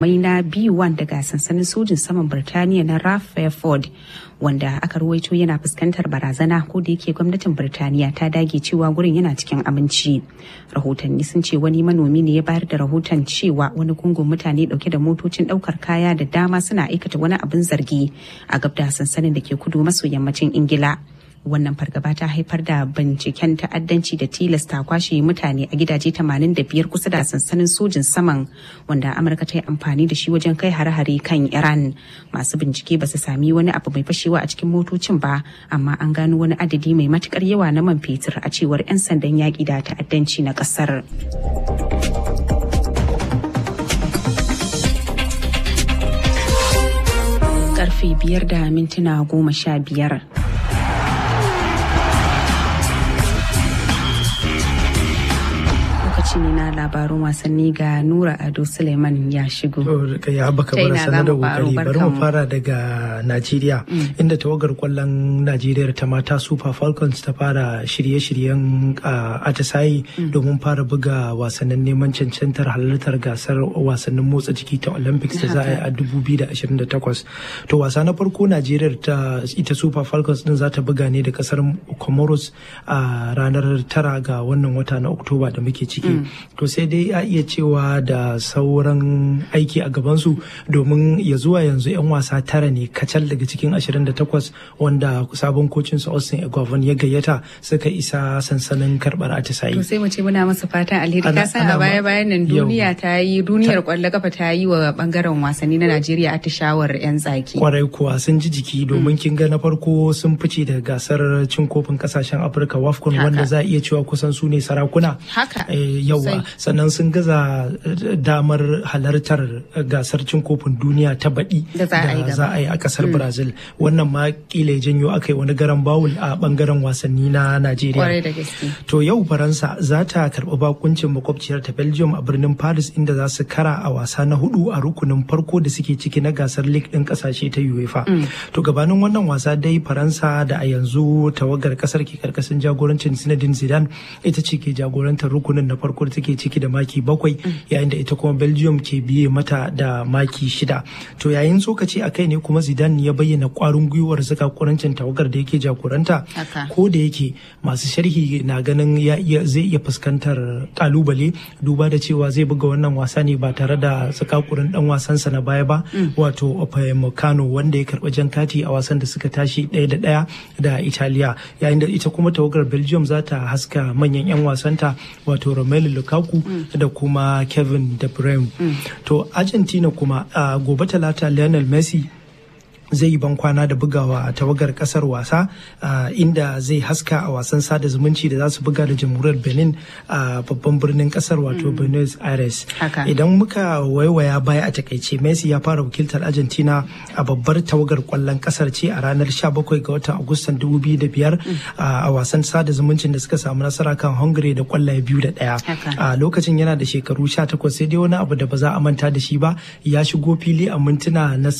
mai na B1 daga sansanin sojin saman Birtaniya na Raf Fairford wanda aka ruwaito yana fuskantar barazana ko da yake gwamnatin Birtaniya ta dage cewa gurin yana cikin aminci. Rahotanni sun ce wani manomi ne ya bayar da rahoton cewa wani gungun mutane dauke da motocin daukar kaya da dama suna aikata wani abin zargi a gab da sansanin da ke kudu maso yammacin Ingila. wannan fargaba ta haifar da binciken ta'addanci da tilasta kwashe mutane a gidaje 85 kusa da sansanin sojin saman wanda amurka ta yi amfani da shi wajen kai hare-hare kan iran masu bincike ba su sami wani abu mai fashewa a cikin motocin ba amma an gano wani adadi mai matukar yawa na man fetur a cewar 'yan sandan yaƙi da ta'addanci na ƙasar. karfe biyar da mintuna goma sha biyar lokaci ne na labarun wasanni ga Nura Ado Suleiman ya shigo. ya baka bar sanar da kokari bari mu fara daga Najeriya inda tawagar kwallon Najeriya ta mata Super Falcons ta fara shirye-shiryen atisayi domin fara buga wasannin neman cancantar halartar gasar wasannin motsa jiki ta Olympics da za a yi a 2028. To wasa na farko Najeriya ta ita Super Falcons din za ta buga ne da kasar Comoros a ranar tara ga wannan wata na Oktoba da muke ciki. to sai dai a iya cewa da sauran aiki a gabansu domin ya zuwa yanzu 'yan wasa tara ne kacal daga cikin 28 wanda sabon kocin su Austin Eguavoen ya gayyata suka isa sansanin karbar atisayi. To sai mu ce muna masa fatan alheri ka san a baya bayan nan duniya ta yi duniyar kwallo kafa ta yi wa bangaren wasanni na Najeriya atishawar 'yan tsaki. Kwarai kuwa sun ji jiki domin kin ga na farko sun fice da gasar cin kofin kasashen Afirka WAFCON wanda za a iya cewa kusan su ne sarakuna. Haka. yawa sannan sun gaza damar halartar gasar cin kofin duniya ta baɗi da za a yi a ƙasar brazil wannan ma kila janyo aka yi wani garan bawul a ɓangaren wasanni na najeriya to yau faransa za ta karɓi bakuncin makwabciyar ta belgium a birnin paris inda za su kara a wasa na hudu a rukunin farko da suke ciki na gasar league ɗin ƙasashe ta uefa to gabanin wannan wasa dai faransa da a yanzu tawagar ƙasar ke karkashin jagorancin zinedine zidane ita ce ke jagorantar rukunin na farko da take ciki da maki bakwai yayin da ita kuma belgium ke biye mata da maki shida to yayin tsokaci a kai ne kuma zidane ya bayyana kwarin gwiwar saka kurancin tawagar da yake jagoranta ko da yake masu sharhi na ganin zai iya fuskantar kalubale duba da cewa zai buga wannan wasa ne ba tare da sakakurin dan wasansa na baya ba wato Upamecano wanda ya karba jan kati a wasan da suka tashi ɗaya da ɗaya da Italiya yayin da ita kuma tawagar Belgium za ta haska manyan 'yan wasanta wato Romelu Lukaku da kuma Kevin De Bruyne. To Argentina kuma a gobe talata Lionel Messi zai yi bankwana da bugawa a tawagar kasar wasa inda zai haska a wasan sada zumunci da za su buga da jamhuriyar benin a babban birnin kasar wato buenos aires idan muka waiwaya baya a takaice messi ya fara wakiltar argentina a babbar tawagar kwallon kasar ce a ranar 17 ga watan agustan 2005 a wasan sada zumuncin da suka samu nasara kan hungary da kwallaye biyu da daya a lokacin yana da shekaru 18 sai dai wani abu da ba za a manta da shi ba ya shigo fili a mintuna na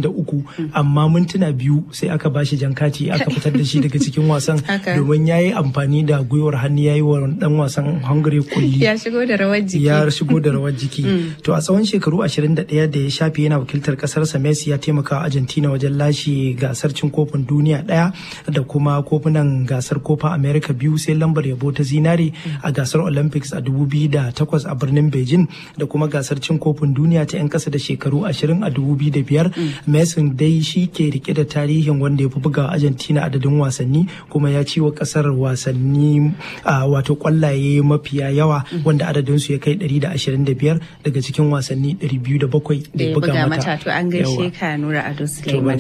63 amma mintuna biyu sai aka bashi jan kati aka fitar da shi daga cikin wasan domin ya yi amfani da gwiwar hannu ya yi wa dan wasan hungary kulli ya shigo da rawar jiki ya shigo da rawar jiki to a tsawon shekaru 21 da ya shafe yana wakiltar kasarsa messi ya taimaka argentina wajen lashe gasar cin kofin duniya daya da kuma kofunan gasar kofa america biyu sai lambar yabo ta zinare a gasar olympics a 2008 a birnin beijing da kuma gasar cin kofin duniya ta 'yan kasa da shekaru 20 a 2005 messi dai shi ke rike da tarihin wanda ya fi buga Argentina adadin wasanni kuma ya ci wa kasar wasanni wato kwallaye mafiya yawa wanda adadin su ya kai 125 daga cikin wasanni 207 da ya buga mata. To an gaishe ka Nura Ado Suleiman.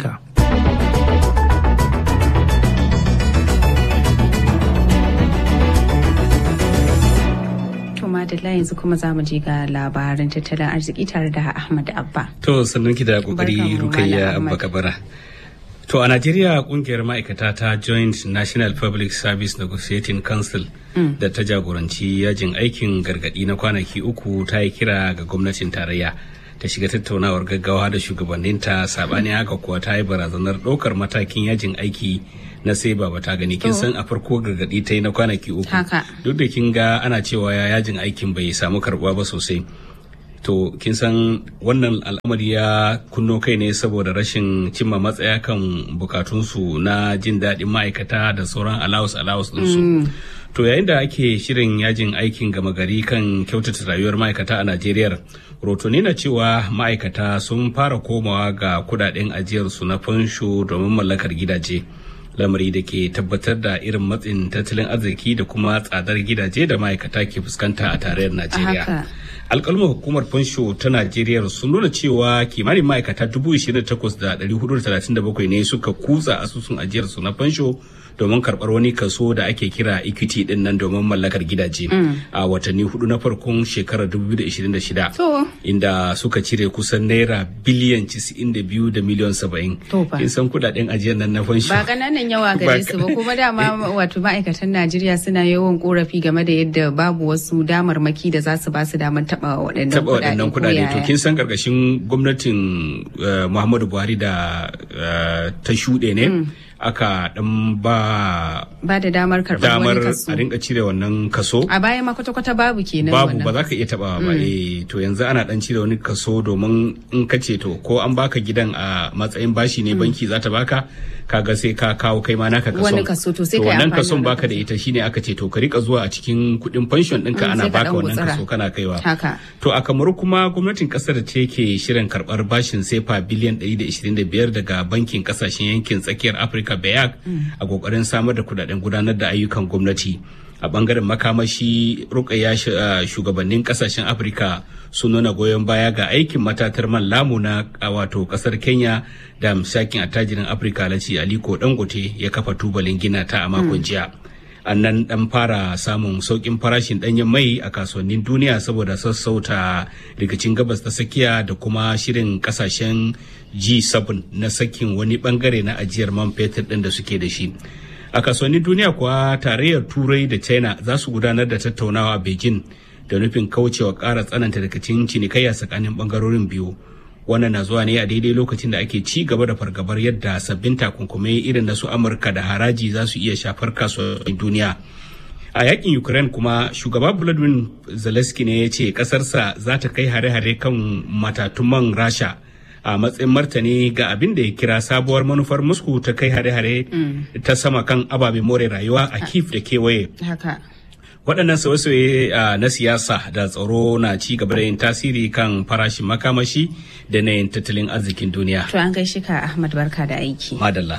Madalla yanzu kuma za mu je ga labaran tattalin arziki tare da Ahmad Abba. To sannan ki da kokari Rukayya Abba Kabara. To a Najeriya kungiyar ma'aikata ta Joint National Public Service Negotiating Council da ta jagoranci yajin aikin gargadi na kwanaki uku ta yi kira ga gwamnatin tarayya ta shiga tattaunawar gaggawa da shugabanninta sabani haka kuwa ta yi barazanar ɗaukar matakin yajin aiki na sai ba ta gani kin san a farko gargadi ta yi na kwanaki uku duk da kin ga ana cewa ya yajin aikin bai samu karbuwa ba sosai to kin san wannan al'amari ya kunno kai ne saboda rashin cimma matsaya kan bukatunsu na jin daɗin ma'aikata da sauran alawus alawus ɗinsu to yayin da ake shirin yajin aikin gama gari kan kyautata rayuwar ma'aikata a najeriya rotoni na cewa ma'aikata sun fara komawa ga kudaden ajiyarsu na fansho domin mallakar gidaje lamari da ke tabbatar da irin matsin tattalin arziki da kuma tsadar gidaje da ma'aikata ke fuskanta a tarayyar najeriya alkalmar hukumar fansho ta najeriya sun nuna cewa kimanin ma'aikata 28,437 ne suka kutsa asusun ajiyarsu na fansho domin karɓar wani kaso da ake kira equity din nan domin mallakar gidaje a watanni hudu na farkon shekarar 2026 inda suka cire kusan naira biliyan 92 da miliyan 70 kin san kudaden ajiyar nan na fansho ba kananan yawa gare su ba kuma dama wato ma'aikatan najeriya suna yawan korafi game da yadda babu wasu damarmaki da za su ba su damar taba waɗannan kudade to kin san karkashin gwamnatin muhammadu buhari da ta shuɗe ne aka dan ba ba da damar karɓar wani kaso a rinka cire wannan kaso a baya ma kwata-kwata babu kenan babu ba za ka iya taɓa ba eh to yanzu ana dan cire wani kaso domin in ka ce to ko an baka gidan a matsayin bashi ne banki za ta baka kaga sai ka kawo kai ma naka kaso wani kaso to sai kai wannan kason baka da ita shine aka ce to ka rika zuwa a cikin kuɗin pension ɗinka ana baka wannan kaso kana kaiwa haka to a kamaru kuma gwamnatin kasar da ke shirin karɓar bashin sefa biliyan 125 daga bankin kasashen yankin tsakiyar afirka bayak a kokarin samar da kudaden gudanar da ayyukan gwamnati a bangaren makamashi rukaya shugabannin kasashen afirka sun nuna goyon baya ga aikin matatar man lamu na wato kasar kenya da misakin attajirin afirka laci aliko dangote ya kafa tubalin gina ta a makon jiya an nan dan fara samun saukin farashin danyen mai a kasuwannin duniya saboda sassauta rikicin gabas ta tsakiya da kuma shirin kasashen G7 na sakin wani bangare na ajiyar man fetur din da suke da shi. A kasuwannin duniya kuwa tarayyar Turai da China za su gudanar da tattaunawa a Beijing da nufin kaucewa ƙara tsananta rikicin cinikayya tsakanin bangarorin biyu. Wannan na zuwa ne a daidai lokacin da ake ci gaba da fargabar yadda sabbin takunkumai irin na su Amurka da haraji za su iya shafar kasuwannin duniya. a yakin ukraine kuma shugaba vladimir zelensky ne ya ce kasarsa za ta kai hare-hare kan matatun man rasha a matsayin martani ga abin da ya kira sabuwar manufar moscow ta kai hare-hare ta sama kan ababen more rayuwa a kif da kewaye waɗannan sauye-sauye na siyasa da tsaro na ci gaba da yin tasiri kan farashin makamashi da na yin tattalin arzikin duniya to an gaishe ka ahmad barka da aiki madalla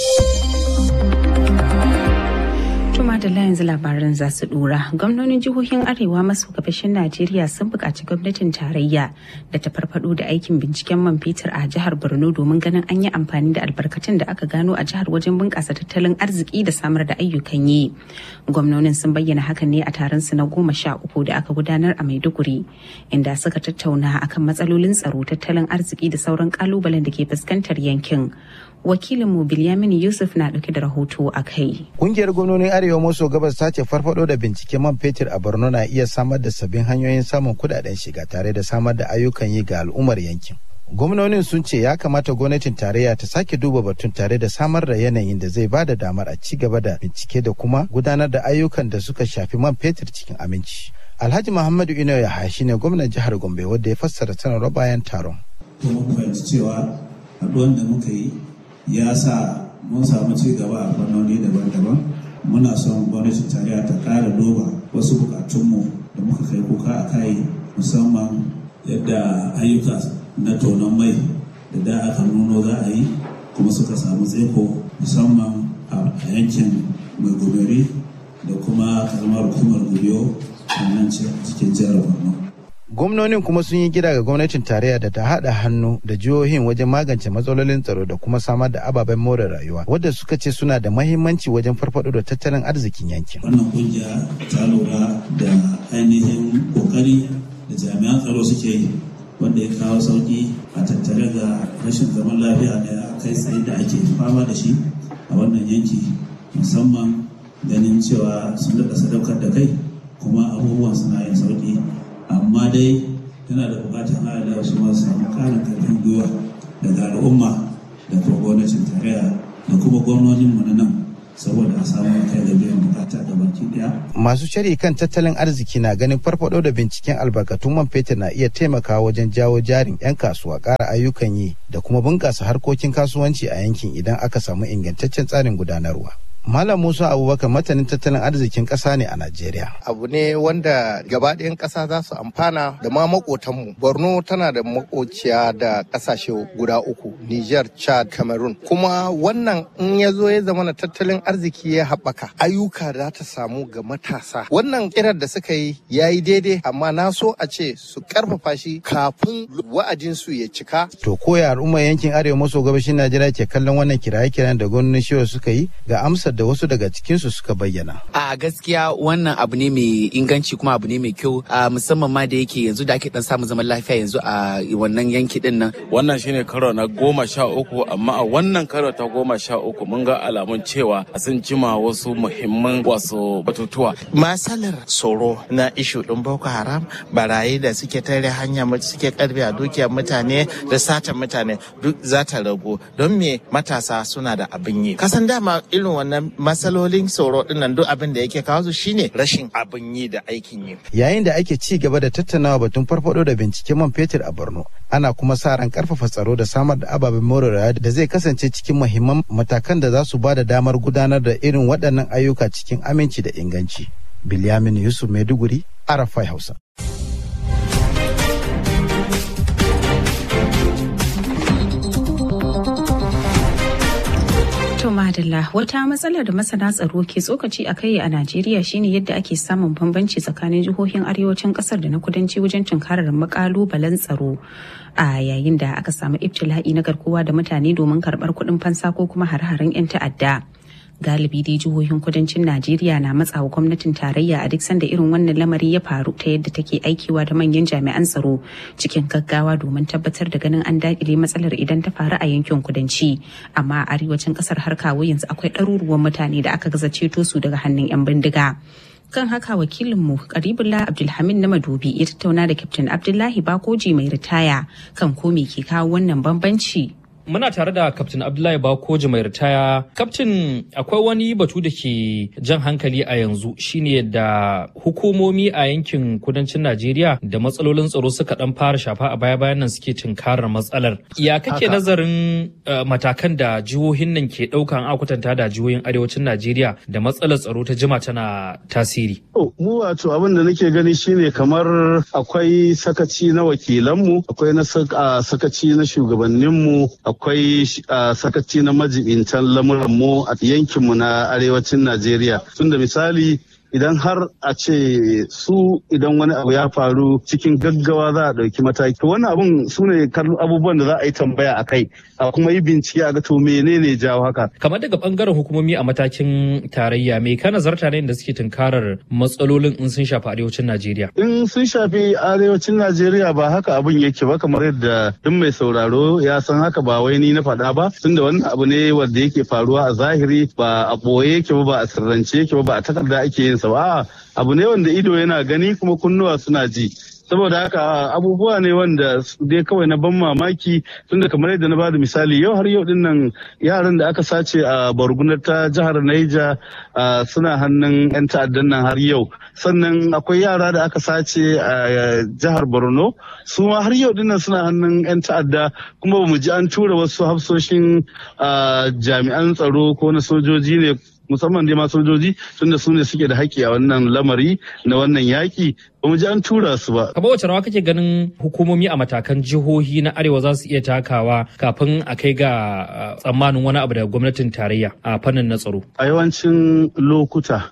madalla yanzu labaran za su dora gwamnonin jihohin arewa maso gabashin najeriya sun buƙaci gwamnatin tarayya da ta farfado da aikin binciken man fetur a jihar borno domin ganin an yi amfani da albarkatun da aka gano a jihar wajen bunƙasa tattalin arziki da samar da ayyukan yi gwamnonin sun bayyana hakan ne a taron su na goma sha uku da aka gudanar a maiduguri inda suka tattauna akan matsalolin tsaro tattalin arziki da sauran kalubalen da ke fuskantar yankin wakilinmu Bilyamin Yusuf na dauke da rahoto a kai. Kungiyar gwamnonin Arewa maso gabas ta ce farfado da binciken man fetur a Borno na iya samar da sabbin hanyoyin samun kudaden shiga tare da samar da ayyukan yi ga al'ummar yankin. Gwamnonin sun ce ya kamata gwamnatin tarayya ta sake duba batun tare da samar da yanayin da zai ba da damar a ci gaba da bincike da kuma gudanar da ayyukan da suka shafi man fetur cikin aminci. Alhaji Muhammadu Ino Yahaya shine gwamnan jihar Gombe wanda ya fassara sanarwar bayan taron. Kuma fahimci cewa haɗuwan da muka yi ya sa mun samu ci gaba a fannoni daban-daban muna son gwamnatin tarayya ta ƙara duba wasu bukatunmu da muka kai kuka a kai musamman yadda ayyuka na tonon mai da da aka nuno za a yi kuma suka samu tseko musamman a yankin mai goberi da kuma karamar hukumar gubiyo a nan cikin jihar borno gwamnonin kuma sun yi gida ga gwamnatin tarayya da ta haɗa hannu da jihohin wajen magance matsalolin tsaro da kuma samar da ababen more rayuwa wadda suka ce suna da mahimmanci wajen farfado da tattalin arzikin yankin wannan kungiya ta lura da ainihin kokari da jami'an tsaro suke yi wanda ya kawo sauki a tattare ga rashin zaman lafiya da kai tsaye da ake fama da shi a wannan yanki musamman ganin cewa sun daɗa sadaukar da kai kuma abubuwan suna yin sauki amma dai yana da bukatar hada su ma samu karin karfin gwiwa daga al'umma da kuma gwamnatin tarayya da kuma gwamnonin mu na nan saboda a samu kai da biyan bukata da baki daya. Masu shari kan tattalin arziki na ganin farfado da binciken albarkatun man fetur na iya taimakawa wajen jawo jarin 'yan kasuwa ƙara ayyukan yi da kuma bunƙasa harkokin kasuwanci a yankin idan aka samu ingantaccen tsarin gudanarwa. Malam Musa Abubakar matanin tattalin arzikin ƙasa ne a Najeriya. Abu ne wanda gabaɗayan ƙasa za su amfana da ma maƙotanmu. Borno tana da makociya da ƙasashe guda uku, Niger, Chad, Cameroon. Kuma wannan in ya zo ya zama na tattalin arziki ya haɓaka, ayyuka za ta samu ga matasa. Wannan kirar da suka yi ya yi daidai, amma na so a ce su ƙarfafa shi kafin wa'adinsu ya cika. To koya al'ummar yankin arewa maso gabashin Najeriya ke kallon wannan kiraye-kiran da gwamnonin shiwa suka yi ga amsar da wasu daga cikinsu suka bayyana. A gaskiya wannan abu ne mai inganci kuma abu ne mai kyau a musamman ma da yake yanzu da ake dan samun zaman lafiya yanzu a wannan yanki din nan. Wannan shine karo na goma sha uku amma a wannan karo ta goma sha uku mun ga alamun cewa sun cima wasu muhimman wasu batutuwa. Masalar tsoro na ishu din Boko Haram barayi da suke tare hanya suke karbe a dukiyar mutane da satan mutane duk za ta ragu don me matasa suna da abin yi. Kasan dama irin wannan matsalolin tsoro dinnan duk abin da yake kawo su shine rashin abin yi da aikin yi. Yayin da ake ci gaba da tattaunawa batun farfado da binciken man fetur a Borno, ana kuma sa ran karfafa tsaro da samar da ababen more rayuwa da zai kasance cikin muhimman matakan da za su ba da damar gudanar da irin waɗannan ayyuka cikin aminci da inganci. Bilyamin Yusuf Maiduguri, Arafai Hausa. To madalla wata matsalar da masana tsaro ke tsokaci a kai a Najeriya shine yadda ake samun bambanci tsakanin jihohin arewacin kasar da na kudanci wajen tunkarar makalubalen tsaro a yayin da aka samu ibtila'i na garkuwa da mutane domin karbar kuɗin fansa ko kuma har-haren 'yan ta'adda. galibi dai jihohin kudancin najeriya na matsawa gwamnatin tarayya a duk sanda irin wannan lamari ya faru ta yadda take aikiwa da manyan jami'an tsaro cikin gaggawa domin tabbatar da ganin an dakile matsalar idan ta faru a yankin kudanci amma a arewacin kasar har kawo yanzu akwai ɗaruruwan mutane da aka gaza ceto su daga hannun 'yan bindiga kan haka wakilinmu karibullah abdulhamid na madobi ya tattauna da kyaftin abdullahi bakoji mai ritaya kan ko me ke kawo wannan bambanci Muna tare da Kaftin Abdullahi Bakoji mai ritaya. Kaftin akwai wani batu da ke jan hankali a yanzu shine yadda hukumomi a yankin kudancin Najeriya da matsalolin tsaro suka dan fara shafa a baya-bayan nan suke tunkarar matsalar. Ya kake nazarin matakan da jihohin nan ke ɗaukan akwatanta da jihohin arewacin Najeriya da matsalar tsaro ta jima tana tasiri? Mu wato abin da nake gani shine kamar akwai sakaci na wakilanmu, akwai na sakaci na shugabanninmu, akwai sakaci na majibintan lamuranmu a yankinmu na arewacin Najeriya. Tunda misali idan har a ce su idan wani abu ya faru cikin gaggawa za a ɗauki mataki wannan abun su ne abubuwan da za a yi tambaya a kai a kuma yi bincike a ga to menene jawo haka kamar daga bangaren hukumomi a matakin tarayya me ka nazarta ne da suke tunkarar matsalolin in sun shafi arewacin najeriya in sun shafi arewacin najeriya ba haka abun yake ba kamar yadda duk mai sauraro ya san haka ba wai ni na faɗa ba tunda wannan abu ne wanda yake faruwa a zahiri ba a ɓoye yake ba ba a sirrance yake ba ba a takarda ake yin sa ba abu ne wanda ido yana gani kuma kunnuwa suna ji saboda haka abubuwa ne wanda dai kawai na ban mamaki tunda kamar yadda na bada misali yau har yau din nan yaran da aka sace a bargunar ta jihar Naija suna hannun 'yan ta'addan nan har yau sannan akwai yara da aka sace a jihar Borno su ma har yau dinnan suna hannun 'yan ta'adda kuma ba mu ji an tura wasu hafsoshin jami'an tsaro ko na sojoji ne musamman dai ma sojoji tunda su ne suke da haƙƙi a wannan lamari na wannan yaƙi ba mu ji an tura su ba. Kamar wace rawa kake ganin hukumomi a matakan jihohi na arewa za su iya takawa kafin a kai ga tsammanin wani abu daga gwamnatin tarayya a fannin na tsaro? A yawancin lokuta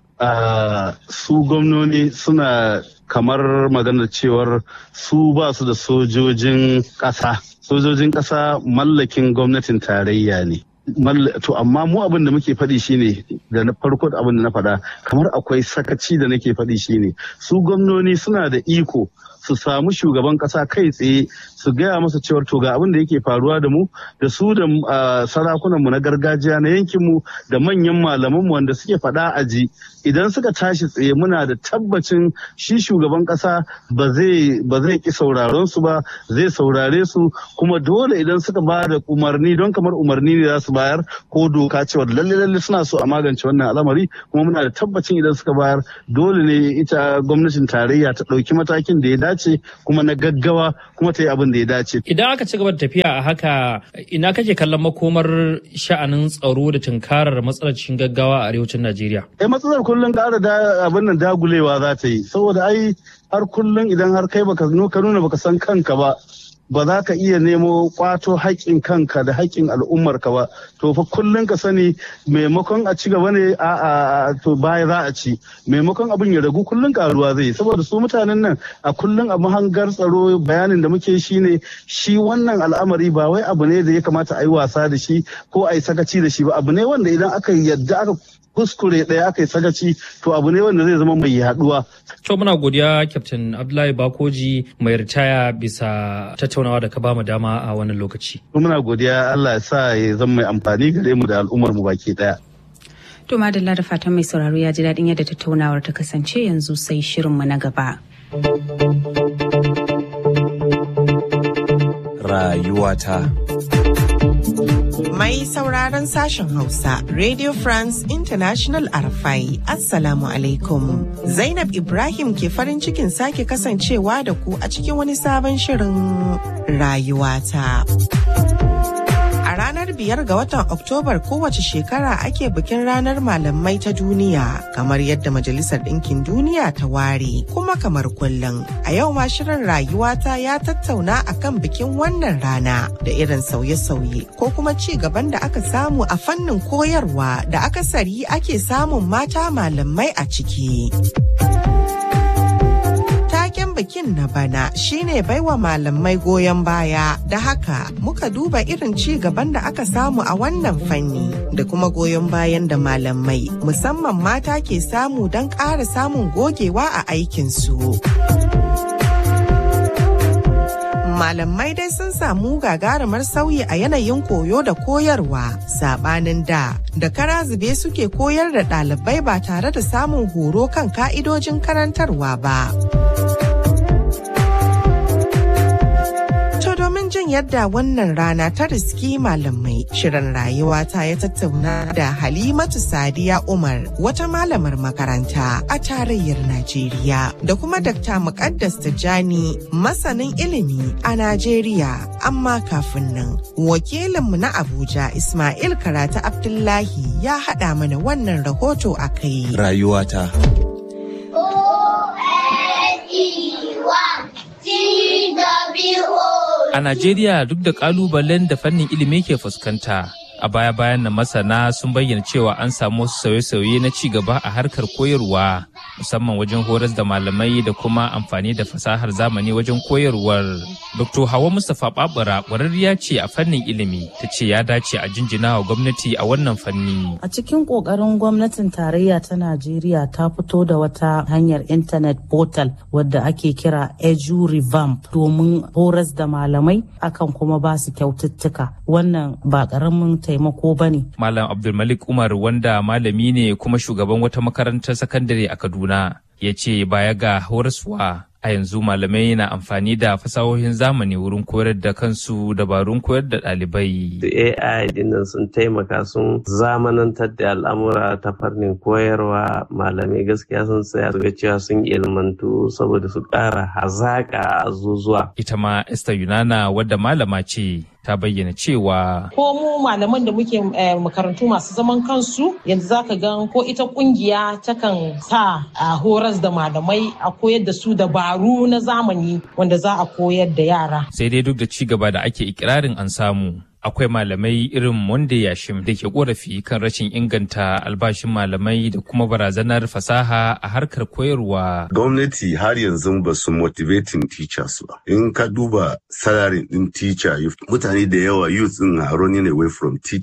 su gwamnoni suna kamar maganar cewar su ba su da sojojin ƙasa. Sojojin ƙasa mallakin gwamnatin tarayya ne. to amma mu abin da muke faɗi shine da na farko abin da na faɗa kamar akwai sakaci da nake faɗi shine su gwamnoni suna da iko su samu shugaban kasa kai tsaye su gaya masa cewar to ga abin da yake faruwa da mu da su da sarakunan mu na gargajiya na yankin mu da manyan malaman mu wanda suke faɗa a ji idan suka tashi tsaye muna da tabbacin shi shugaban kasa ba zai ba zai ki sauraron su ba zai saurare su kuma dole idan suka ba da umarni don kamar umarni ne za su bayar ko doka cewa lalle lalle suna so a magance wannan al'amari kuma muna da tabbacin idan suka bayar dole ne ita gwamnatin tarayya ta ɗauki matakin da ya dace kuma na gaggawa kuma ta yi abin da ya dace. Idan aka ci gaba da tafiya a haka ina kake kallon makomar sha'anin tsaro da tunkarar matsalar cikin gaggawa a arewacin Najeriya? Eh matsalar kullum ƙara da abin nan dagulewa za ta yi saboda ai har kullum idan har kai baka ka nuna baka san kanka ba ba za ka iya nemo kwato haƙƙin kanka da haƙƙin al'ummarka ba to fa kullum ka sani maimakon a ci gaba ne a to baya za a ci maimakon abin ya ragu kullum karuwa zai saboda su mutanen nan a kullum a mahangar tsaro bayanin da muke shi ne shi wannan al'amari ba wai abu ne da ya kamata a yi wasa da shi ko a yi sakaci da shi ba abu ne wanda idan aka yadda aka kuskure ɗaya aka yi sagaci to abu ne wanda zai zama mai yaduwa. To muna godiya Captain Abdullahi Bakoji mai ritaya bisa tattaunawa da ka bamu dama a wannan lokaci. Muna godiya Allah ya sa ya zama mai amfani gare mu da al'ummar mu baki ɗaya. To madalla da fatan mai sauraro ya ji daɗin yadda tattaunawar ta kasance yanzu sai shirinmu na gaba. Rayuwata. Mai sauraron sashen Hausa, Radio France International Arafai, Assalamu alaikum. Zainab Ibrahim ke farin cikin sake kasancewa da ku a cikin wani sabon shirin rayuwata. A ranar biyar ga watan Oktobar kowace shekara ake bikin ranar malamai ta duniya kamar yadda Majalisar Ɗinkin Duniya ta ware kuma kamar kullum. A yau ma shirin rayuwata ya tattauna akan bikin wannan rana da irin sauye-sauye ko kuma ci gaban da aka samu a fannin koyarwa da akasari ake samun mata malamai a ciki. taken bikin na bana shine baiwa malamai goyon baya da haka muka duba irin ci gaban da aka samu a wannan fanni da kuma goyon bayan da malamai musamman mata ke samu don ƙara samun gogewa a aikinsu. malamai dai sun samu gagarumar sauyi a yanayin koyo da koyarwa sabanin da da kara zube suke koyar da ɗalibai ba tare da samun horo kan ka'idojin karantarwa ba. To domin jin yadda wannan rana ta riski malamai shirin rayuwa ta ya tattauna da Halimatu Sadiya Umar wata malamar makaranta a tarayyar Najeriya da kuma Dr. Muqaddas Tijjani masanin ilimi a Najeriya amma kafin nan wakilinmu na Abuja Ismail Karatu Abdullahi ya haɗa mana wannan rahoto a kai. Rayuwata. A Najeriya duk da kalubalen da fannin ilimi ke fuskanta, a baya-bayan na masana sun bayyana cewa an samu wasu sauye-sauye na ci gaba a harkar koyarwa, musamman wajen horas da malamai da kuma amfani da fasahar zamani wajen koyarwar. Dr. Hawa Mustapha Babura ƙwararriya ce a fannin ilimi, ta ce ya dace a jinjina wa gwamnati a wannan fanni. A cikin ƙoƙarin gwamnatin tarayya ta Najeriya ta fito da wata hanyar intanet portal wadda ake kira Edu Revamp domin horas da malamai akan kuma ba su kyaututtuka. Wannan ba ƙaramin taimako ba ne. Malam Abdulmalik Umar wanda malami ne kuma shugaban wata makarantar sakandare a Kaduna ya ce baya ga horaswa a yanzu malamai na amfani da fasahohin zamani wurin koyar da kansu dabarun koyar da ɗalibai. AI dinnan sun taimaka sun zamanantar da al'amura ta fannin koyarwa malamai gaskiya sun tsaya ga cewa sun ilmantu saboda su ƙara hazaƙa a zuzuwa. Ita ma Esther Yunana wadda malama ce ta bayyana cewa ko mu malaman da muke makarantu masu zaman kansu yanzu zaka ga ko ita kungiya takan sa a horas da malamai a koyar da su dabaru na zamani wanda za a koyar da yara sai dai duk da ci gaba da ake ikirarin an samu akwai malamai irin Monday Yashim da ke korafi kan rashin inganta albashin malamai da kuma barazanar fasaha a harkar koyarwa. Gwamnati har yanzu ba su motivating teachers ba. In ka duba salary din teacher mutane da yawa youth din are running away from teaching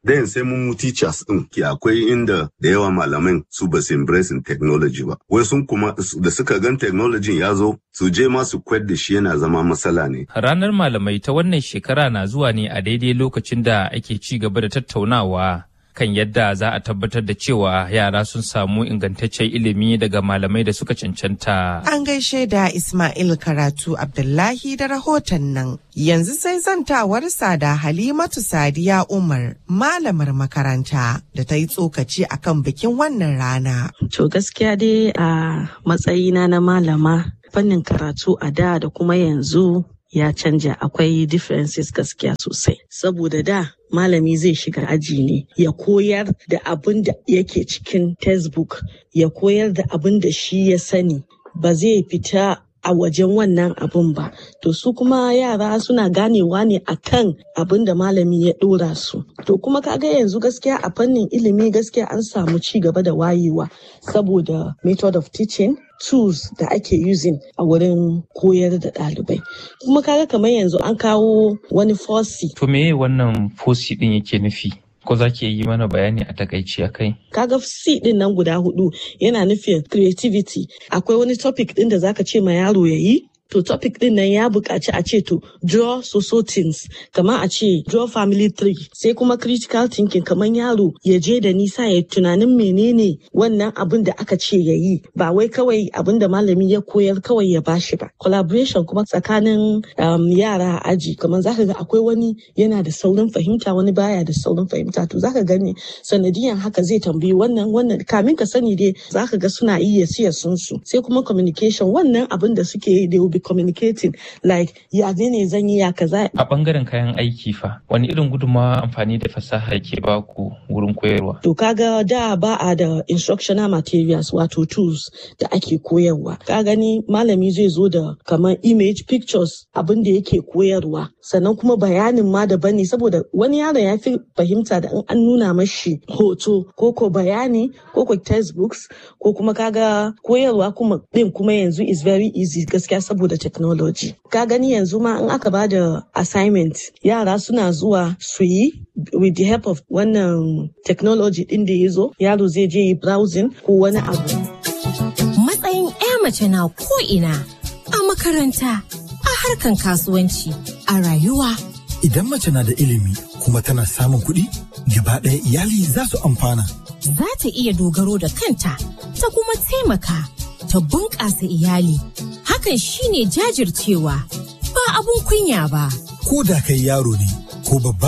then sai mun mu teachers din ki akwai inda da yawa malaman su ba su embracing technology ba wai sun kuma da suka gan technology ya zo su je ma su kwad da shi yana zama matsala ne ranar malamai ta wannan shekara na zuwa ne a daidai lokacin da ake ci gaba da tattaunawa kan yadda za a tabbatar da cewa yara sun samu ingantaccen ilimi daga malamai da suka cancanta. An gaishe da Ismail Karatu Abdullahi da rahoton nan. Yanzu sai zantawarsa da Halimatu Sadiya Umar, malamar makaranta da ta yi tsokaci akan bikin wannan rana. To gaskiya dai a matsayina na malama fannin karatu a da da kuma yanzu ya canja akwai differences gaskiya sosai saboda da malami zai shiga aji ne ya koyar da abin da yake cikin textbook ya koyar da abin da shi ya sani ba zai fita a wajen wannan abin ba to su kuma yara suna ganewa ne akan abin da malami ya dora su to kuma kaga yanzu gaskiya a fannin ilimi gaskiya an samu ci gaba da wayewa saboda method of teaching tools da ake using a wurin koyar da ɗalibai kuma kaga kamar yanzu an kawo wani fosi to me wannan fosi din yake nufi ko za ki yi mana bayani a takaici a kai kaga C din nan guda hudu yana nufin creativity akwai wani topic din da zaka ce ma yaro ya yi to topic din nan ya buƙaci a ce to draw so things kamar a ce draw family tree sai kuma critical thinking kamar yaro ya je da nisa ya tunanin menene wannan abin da aka ce ya yi ba wai kawai abin da malami ya koyar kawai ya bashi ba collaboration kuma tsakanin um, yara a aji kamar zaka ga akwai wani yana da saurin fahimta wani baya da saurin fahimta to zaka gani sanadiyan haka zai tambayi wannan wannan kamin ka sani dai zaka ga suna iya siya sun su sai kuma communication wannan abin da suke yi they will be communicating like ya ne zan yi ya kaza. A bangaren kayan aiki fa wani irin gudunmawa amfani da fasaha ke ba ku wurin koyarwa? To kaga da ba a da instructional materials wato tools da ake koyarwa. Ka gani malami zai zo da kamar image pictures abin da yake koyarwa sannan kuma bayanin ma daban ne saboda wani yaron ya fi fahimta da in an nuna mashi hoto ko ko bayani ko ko textbooks ko kuma kaga koyarwa kuma din kuma yanzu is very easy gaskiya saboda da technology. Ka gani yanzu ma in aka bada assignment yara suna zuwa su yi with the help of wannan technology din da ya zo yaro zai je yi browsing ko wani abu. Matsayin 'ya mace na ko'ina a makaranta, a harkan kasuwanci, a rayuwa. Idan mace na da ilimi kuma tana samun kuɗi, gaba ɗaya iyali za su amfana. Za ta iya dogaro da kanta, ta kuma taimaka, ta bunƙasa iyali. hakan shine jajircewa ba abun kunya ba. Ko da kai yaro ne ko babba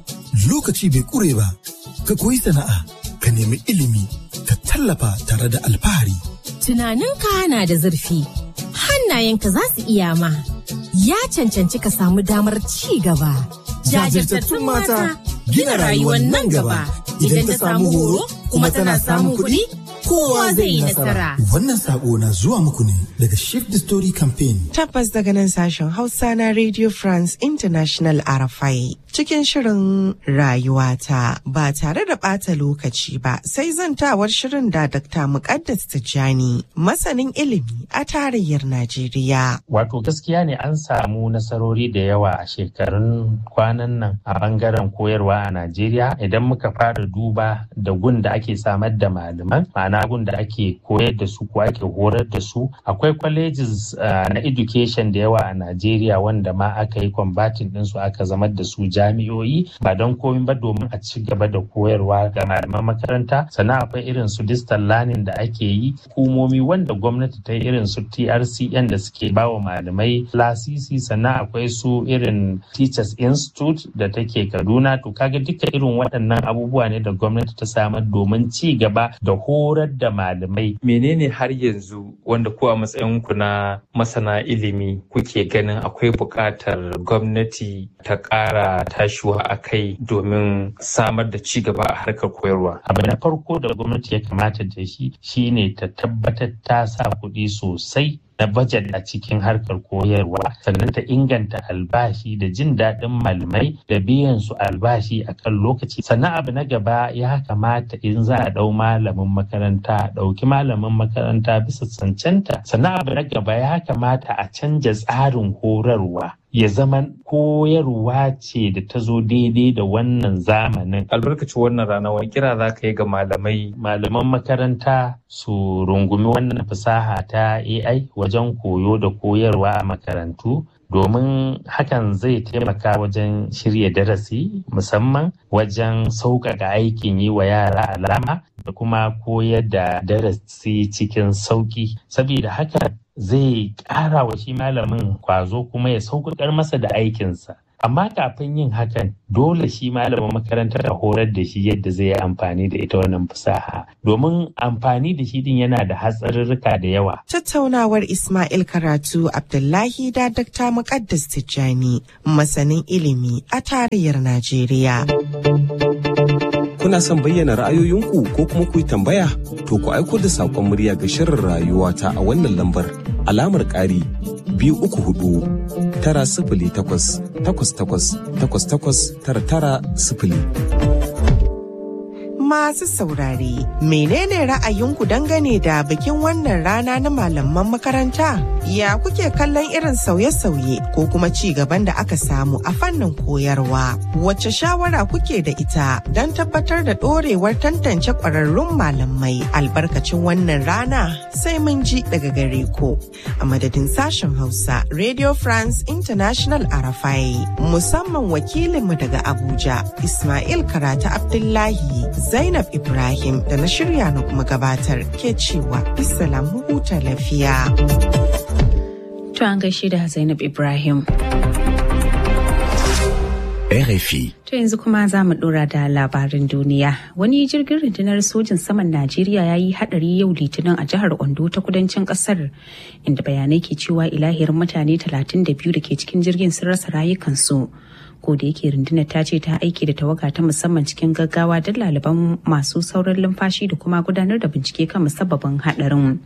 lokaci bai kure ba ka koyi sana'a ka nemi ilimi ka tallafa tare da alfahari. Tunaninka na da zurfi hannayenka za su iya ma ya cancanci ka samu damar ci gaba. Jajirtattun mata gina rayuwar nan gaba idan ta samu horo kuma tana samun kuɗi. kowa zai yi nasara. Wannan sako na zuwa muku ne daga Shift the Story Campaign. Tabbas daga nan sashen Hausa na Radio France International RFI. Cikin shirin rayuwata ba tare da ɓata lokaci ba sai zantawar shirin da Dr. Muqaddas Tijjani masanin ilimi a tarayyar Najeriya. Wato gaskiya ne an samu nasarori da yawa a shekarun kwanan nan a bangaren koyarwa a Najeriya idan muka fara duba da gun da ake samar da malaman ma'ana gun da ake koyar da su ko ake horar da su akwai colleges uh, na education da yawa a Najeriya wanda ma aka yi combating din su aka zamar da su jami'o'i ba don komai ba domin a ci gaba da koyarwa ga malaman makaranta sannan akwai irin su distant learning da ake yi hukumomi wanda gwamnati ta yi irin su TRCN da suke bawa malamai lasisi sannan akwai su irin Teachers Institute da take Kaduna to kaga duka irin waɗannan abubuwa ne da gwamnati ta samar domin ci gaba da horar da malamai. Menene har yanzu wanda ko a matsayinku na masana ilimi kuke ganin akwai buƙatar gwamnati ta ƙara tashiwa a kai domin samar da ci gaba a harkar koyarwa? Abu na farko da gwamnati ya kamata da shi shine ta tabbatar ta sa kuɗi sosai na bajet a cikin harkar koyarwa sannan ta inganta albashi da jin daɗin malamai da biyan su albashi a kan lokaci sannan abu na gaba ya kamata in za a ɗau malamin makaranta a ɗauki malamin makaranta bisa cancanta sannan abu na gaba ya kamata a canja tsarin horarwa ya zama koyarwa ce da ta zo daidai da wannan zamanin. Albarkacin wannan rana wani kira za ka yi ga malamai. Malaman makaranta su rungumi wannan fasaha ta AI wajen koyo da koyarwa a makarantu. domin hakan zai taimaka wajen shirya darasi musamman wajen sauƙaƙa aikin yi wa yara alama da kuma koyar da darasi cikin sauƙi saboda haka zai ƙara wa shi malamin kwazo kuma ya sauƙaƙar masa da aikinsa amma kafin yin hakan dole shi malamin makarantar a horar da shi yadda zai yi amfani da ita wannan fasaha domin amfani da shi din yana da hatsarurruka da yawa. Tattaunawar Ismail Karatu Abdullahi da Dr. Muqaddas Tijjani masanin ilimi a tarayyar Najeriya. Kuna son bayyana ra'ayoyinku ko kuma ku yi tambaya? To ku aiko da saƙon murya ga shirin rayuwa ta a wannan lambar alamar ƙari biyu uku hudu tara sifili takwas takwas takwas takwas takwas tara tara sifili. Masu saurare, menene ra'ayinku dangane da bikin wannan rana na malaman makaranta? Ya kuke kallon irin sauye-sauye ko kuma ci gaban da aka samu a fannin koyarwa? Wace shawara kuke da ita don tabbatar da ɗorewar tantance ƙwararrun malamai albarkacin wannan rana? Sai mun ji daga gare ku. A madadin sashen Hausa, Radio France International Arafai, musamman wakilinmu daga Abuja, Ismail Karata Abdullahi. Zainab Ibrahim da na shirya na kuma gabatar ke cewa Islam huta lafiya. To an gaishe da Zainab Ibrahim. RFI. To yanzu kuma za mu dora da labarin duniya. Wani jirgin rundunar sojin saman Najeriya ya yi hadari yau litinin a jihar Ondo ta kudancin kasar inda bayanai ke cewa ilahiyar mutane 32 da ke cikin jirgin sun rasa rayukansu. ko da yake rundunar ta ce ta aiki da tawaga ta musamman cikin gaggawa don laliban masu sauran lumfashi da kuma gudanar da bincike kan musabbabin hadarin.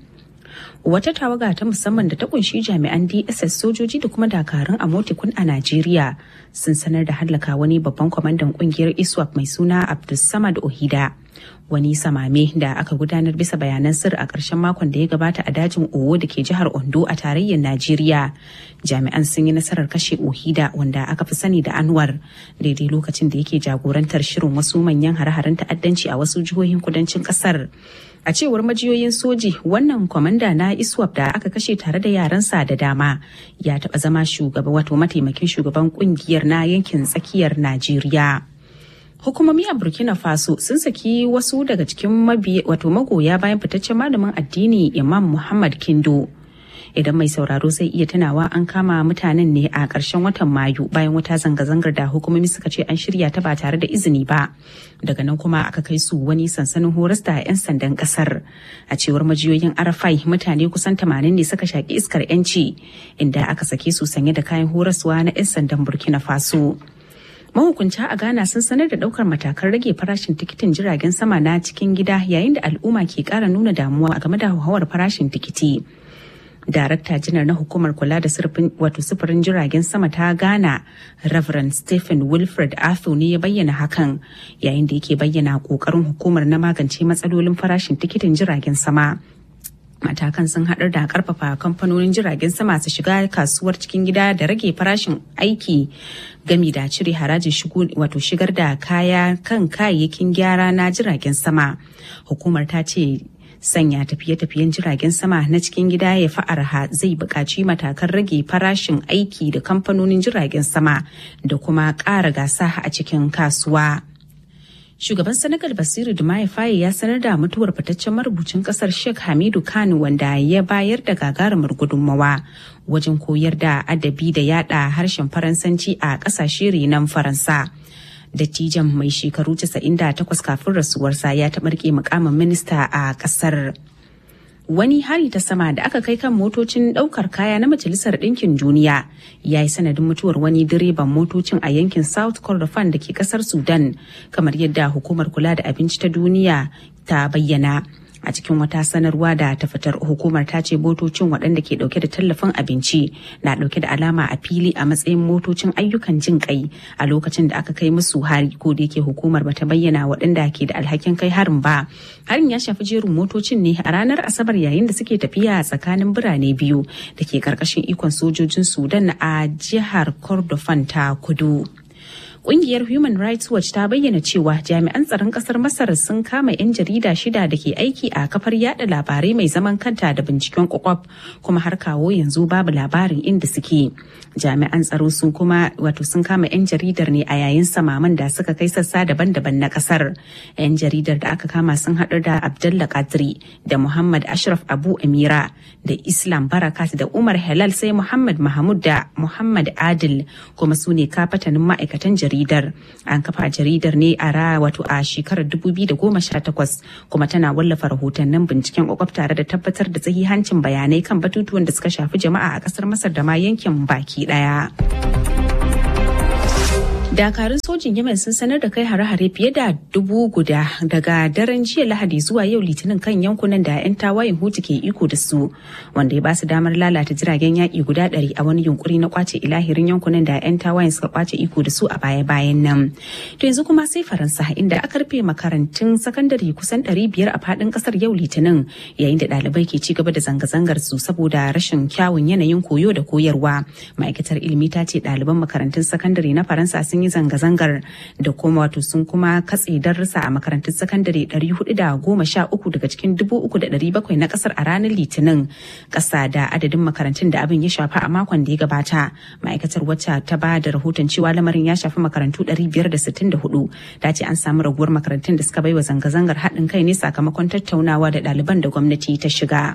Wata tawaga ta musamman da ta kunshi jami'an DSS sojoji da kuma dakarun a motikun a Najeriya sun sanar da hallaka wani babban kwamandan kungiyar ISWAP mai suna Abdulsamad Ohida. Wani samame da aka gudanar bisa bayanan sir a ƙarshen makon da ya gabata a dajin Owo da ke jihar Ondo a tarayyar Najeriya. Jami'an sun yi nasarar kashe Ohida wanda aka fi sani da Anwar daidai lokacin da yake jagorantar shirin wasu manyan hare-haren ta'addanci a wasu jihohin kudancin ƙasar. a cewar majiyoyin soji wannan kwamanda na iswap da aka kashe tare da yaransa da dama ya taɓa zama shugaba wato mataimakin shugaban kungiyar na yankin tsakiyar najeriya hukumomi a burkina faso sun saki wasu daga cikin wato magoya bayan fitaccen malamin addini imam muhammad kindo idan mai sauraro zai iya tunawa an kama mutanen ne a ƙarshen watan mayu bayan wata zanga-zangar da hukumomi suka ce an shirya ta ba tare da izini ba daga nan kuma aka kai su wani sansanin horas da 'yan sandan ƙasar a cewar majiyoyin arafai mutane kusan 80 ne suka shaƙi iskar 'yanci inda aka sake su sanye da kayan horaswa na 'yan sandan burkina faso mahukunta a ghana sun sanar da daukar matakan rage farashin tikitin jiragen sama na cikin gida yayin da al'umma ke kara nuna damuwa game da hauhawar farashin tikiti darakta janar na hukumar kula da wato sufurin jiragen sama ta ghana reverend stephen wilfred arthur ne ya bayyana hakan yayin da yake bayyana kokarin hukumar na magance matsalolin farashin tikitin jiragen sama matakan sun haɗar da karfafa kamfanonin jiragen sama su shiga kasuwar cikin gida da rage farashin aiki gami da cire harajin shigo wato shigar da kaya kan kayayyakin gyara na jiragen sama hukumar ta ce sanya tafiye-tafiyen jiragen sama na cikin gida ya fi arha zai buƙaci matakan rage farashin aiki da kamfanonin jiragen sama da kuma ƙara gasa a cikin kasuwa. Shugaban Senegal Basiru Dumaye Faye ya sanar da mutuwar fitaccen marubucin kasar Sheikh Hamidu Kano wanda ya bayar da gagarumar gudunmawa wajen koyar da adabi da yada harshen Faransanci a kasashe renon Faransa. Dattijan mai shekaru 98 kafin rasuwarsa ya taɓarke mukamin minista a ƙasar. Wani hari ta sama da aka kai kan motocin ɗaukar kaya na Majalisar Ɗinkin Duniya ya yi sanadin mutuwar wani direban motocin a yankin South Kordofan da ke ƙasar Sudan, kamar yadda hukumar kula da abinci ta duniya ta bayyana. a cikin wata sanarwa da ta fitar hukumar ta ce motocin waɗanda ke ɗauke da tallafin abinci na ɗauke da alama a fili a matsayin motocin ayyukan jin kai a lokacin da aka kai musu hari ko da yake hukumar bata bayyana waɗanda ke da alhakin kai harin ba harin ya shafi jerin motocin ne a ranar asabar yayin da suke tafiya tsakanin birane biyu da ke karkashin ikon sojojin sudan a jihar kordofan ta kudu Ƙungiyar Human Rights Watch ta bayyana cewa jami'an tsaron ƙasar Masar sun kama 'yan jarida shida da ke aiki a kafar yada labarai mai zaman kanta da binciken kwakwaf kuma har kawo yanzu babu labarin inda suke. Jami'an tsaro sun kuma wato sun kama 'yan jaridar ne a yayin samaman da suka kai sassa daban-daban na ƙasar. 'Yan jaridar da aka kama sun haɗu da Abdullah Kadri da Muhammad Ashraf Abu Amira da Islam Barakat da Umar Halal sai Muhammad Mahmud da Muhammad Adil kuma su ne kafatanin ma'aikatan jaridar. jaridar an kafa jaridar ne a ra wato a shekarar 2018 kuma tana wallafa rahotannin binciken kwakwaf tare da tabbatar da hancin bayanai kan batutuwan da suka shafi jama'a a kasar masar da ma yankin baki daya. dakarun sojin yemen sun sanar da kai hare-hare fiye da dubu guda daga daren jiya lahadi zuwa yau litinin kan yankunan da 'yan tawayen hutu ke iko da su wanda ya basu damar lalata jiragen yaƙi guda ɗari a wani yunkuri na kwace ilahirin yankunan da 'yan tawayen suka kwace iko da su a baya-bayan nan to yanzu kuma sai faransa inda aka rufe makarantun sakandare kusan ɗari biyar a faɗin ƙasar yau litinin yayin da ɗalibai ke ci gaba da zanga-zangar su saboda rashin kyawun yanayin koyo da koyarwa ma'aikatar ilimi ta ce ɗaliban makarantun sakandare na faransa sun yi zanga-zangar da kuma wato sun kuma katse darussa a makarantun sakandare 413 daga cikin 3,700 na kasar a ranar litinin kasa da adadin makarantun da abin ya shafa a makon da ya gabata ma'aikatar wacce ta ba da rahoton cewa lamarin ya shafi makarantu 564 ta ce an samu raguwar makarantun da suka baiwa zanga-zangar haɗin kai ne sakamakon tattaunawa da ɗaliban da gwamnati ta shiga.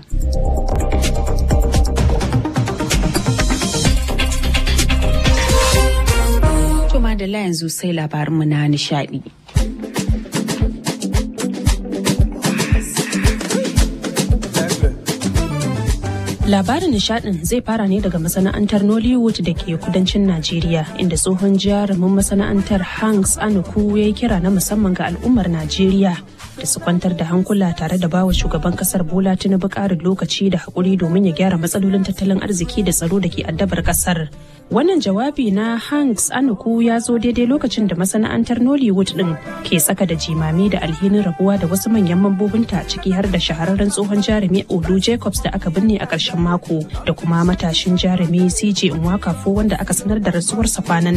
da yanzu sai labarinmu na nishadi. Labarin nishadin zai fara ne daga masana'antar Nollywood da ke kudancin Najeriya inda tsohon jarumin masana'antar Hanks Anuku ya yi kira na musamman ga al'ummar Najeriya da su kwantar da hankula tare da bawa shugaban kasar Bola Tinubu ƙarin lokaci da haƙuri domin ya gyara matsalolin tattalin arziki da tsaro da ke addabar kasar. Wannan jawabi na Hanks Anuku ya zo daidai lokacin da masana'antar Nollywood din ke tsaka da jimami da alhinin rabuwa da wasu manyan mambobinta ciki har da shahararren tsohon jarumi Olu Jacobs da aka binne a ƙarshen mako da kuma matashin jarumi CJ Nwakafo wanda aka sanar da rasuwarsa kwanan